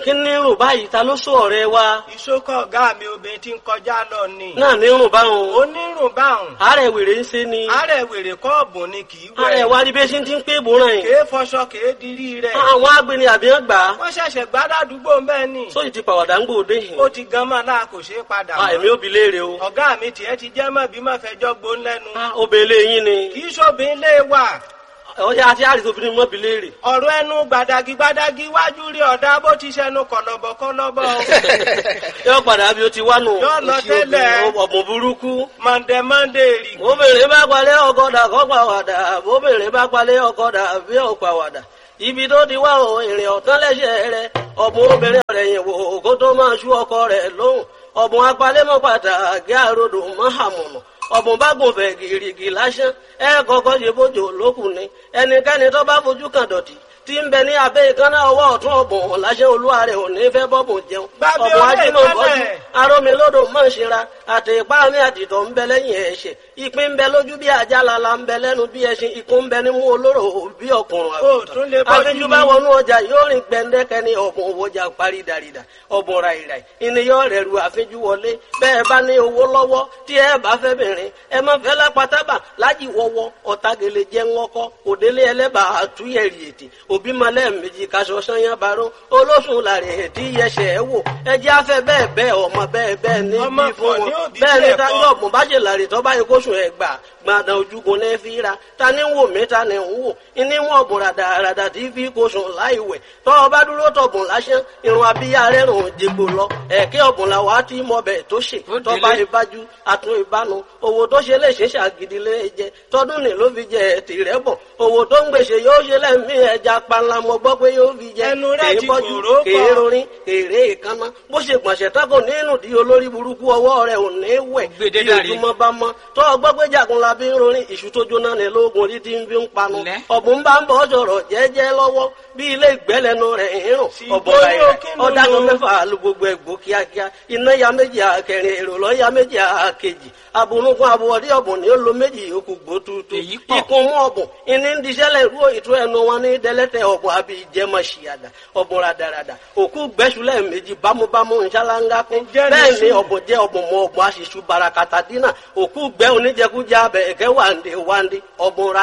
kí ní rùn báyìí ta ló sọ ọ̀rẹ́ wa ìṣókọ̀ ọ̀gá mi obìnrin tí ń kọjá lọ ni. náà ní rùn báwọn onírùn báhùn. àárẹ̀ wèrè ń ṣe ni àárẹ̀ wèrè kọ́ọ̀bù ni kì í wẹ̀. àárẹ̀ wa rí bí ṣe ti ń pé bòrán yìí kèé fọṣọ kèé dirí rẹ̀. àwọn agbeni àbíyàn gbà á wọ́n ṣẹ̀ṣẹ̀ gbádàdúgbò mbẹ́ ni. sóyì ti pàwàdà ń gbòde yìí ó ti gan mọ́ náà kò ṣeé padà Ah, èmi ò bi léèrè o ọ̀gá mi tiẹ̀ ti jẹ́ mọ́ bí mọ́ fẹjọ́ gbón lẹ́nu. Ah, obìnrin yín ni kì í ṣòbin lé wà. ọjà àti àrìsí obìnrin mọ́ bi léèrè ọ̀rọ̀ ẹnu gbàdàgì gbàdàgì wájú rí ọ̀dà bó ti ṣẹnu kọ̀lọ̀bọ̀ kọ̀lọ̀bọ̀. yóò padà bí o ti wá nù Yóò lọ tẹ́lẹ̀. ọ̀bùn burúkú mọ̀ndẹ̀ mọ̀ndẹ̀ rì. obìnrin bá palẹ̀ ọkọ̀dà kọ́ pàwàdà obìnrin bá palẹ̀ ọkọ̀dà bí ó pàwàdà ibi tó ti wá o ìrìn ọ̀tán lẹ́sẹ̀ rẹ ọ̀bùn obìnrin rẹ̀ yìí wò kó tó máa ṣú ọkọ rẹ̀ lóhùn ọ̀bùn apalẹ́mọ́ pàtàkì àròdò mọ́hàmùnà ọ̀bùn bá gùn fẹ̀ gìrìgì lásán ẹ kọ́kọ́ ṣe bójú lókùn ni ẹnikẹ́ni tó bá fojú kan dọ̀tí tí ń bẹ ní abẹ́ ìkànnà ọwọ́ ọ̀tún ọ̀bùn láṣẹ olúwa rẹ̀ ò ní fẹ́ bọ́bùn jẹun Gbàgbé ọ̀bùn ọ̀rẹ́ ajímọ̀ bọ́jú ìkànnà. arómilódò mọ̀ ṣera àti ipá mi àtìtọ̀ ń bẹ lẹ́yìn ẹ̀ṣẹ̀ ìpín ń bẹ lójú bí ajá lala ń bẹ lẹ́nu bí ẹṣin ikú ń bẹ nímú olóró bí ọkùnrin Ó tún lè bọ́jú àfijù ni. bá wọnú ọjà yóò rìn gbẹndẹkẹ ní ọ̀bùn òwòjà parí dàrídà ọ̀bùn ràìràì ìníyàn rẹ̀ ru àfijù wọlé bẹ́ẹ̀ bá ní owó lọ́wọ́ tí ẹ bá fẹ́ bìnrin ẹ má fẹ́ lápátábà lájì wọ́wọ́ ọ̀tagele jẹ́ ńlọ́kọ́ òdélé ẹlẹ́bà àtúnyẹ̀rì ètì òbí malẹ̀ méjì kaṣọ sanyá baró olóṣùn làrẹ̀ ètí yẹsẹ̀ ẹ wò ẹjẹ́ afẹ́ bẹ́ẹ̀ bẹ́ẹ̀ ọmọ bẹ́ẹ̀ bẹ́ẹ̀ ní Ọmọ bí fún pọ̀ ní wọn òbí bẹ́ẹ̀ ni bẹ́ẹ̀ táyọ̀ kọ́. ọ̀gbọ̀n bá ṣe làrè tó bá yẹ kóṣù ẹ̀ gbà gbàdàn ojúgun ní fi ra ta ni ń wò mí ta ni ń wò ní wọn ọ̀bùn ràdàràdà tí fi kóṣù láì wẹ̀ tọ́ ọ bá dúró tọ̀bùn lásán irun abíyá rẹ̀ rùn jègbò lọ ẹ̀kẹ́ ọ̀bùn làwọn á ti mọ bẹ̀ tó ṣe Ó tọ́ bá délé. ìbájú àtún ìbánu owó tó ṣe lè ṣe ṣàgídí lé jẹ tọdún ní ló fi jẹ tìrẹ bọ owó tó ń gbèsè yóò ṣe lẹ́mí ẹja panla mo gbọ́ pé yóò fi jẹ Ẹnu rẹ̀ kèé ti bọ́jú kòró pọ̀. kèé rorin kèrè ìkànnà bó ṣe gbọ̀nsẹ̀ tako nínú di olórí burúkú ọwọ́ rẹ̀ ò ní wẹ̀ Gbèdé bí dàrí. ojúmọ́ bá mọ́ tó ọgbọ́ pé jagun la bí ń rorin ìṣù tó jóná ní lóògùn orí tí ń fi ń panu Lẹ́. ọ̀bùn bá ń bọ̀ sọ̀rọ̀ jẹ́jẹ́ lọ́wọ́ bí ilé ìgbẹ́lẹ́nu rẹ̀ ń rùn Sì, ọ̀bọ̀ bóyá rẹ̀ kí ló ọ̀dàgùn lò? mẹ́fà lu gbogbo ẹ̀gbó kíákíá iná ya méjì àkẹrin èrò lọ́ ya méjì àkejì abunugun abuwọ̀dí ọ̀bùn ni ó lo méjì yòókù gbó tuutu Èyí pọ̀. ikun mú ọ̀bùn ìní ń diṣẹ́lẹ̀ ìrú ìtú ẹnu wọn ní dẹ́lẹ́tẹ̀ ọ̀bùn àbí ìjẹmọ̀ ṣìyàdà ọ̀bùn radarada òkú gbẹ́sùlẹ̀ méjì bámúbámú nṣáláńgá kún Ǹjẹ́ ní bẹ́ẹ̀ ni sùn? ọ̀bùn jẹ́ ọ̀bùn mọ ọ̀bùn aṣíṣú barakata dínà òkú gbẹ́ oníjẹkújẹ abẹ ẹ̀kẹ́ wàǹdé wàǹdé ọ̀bùn ra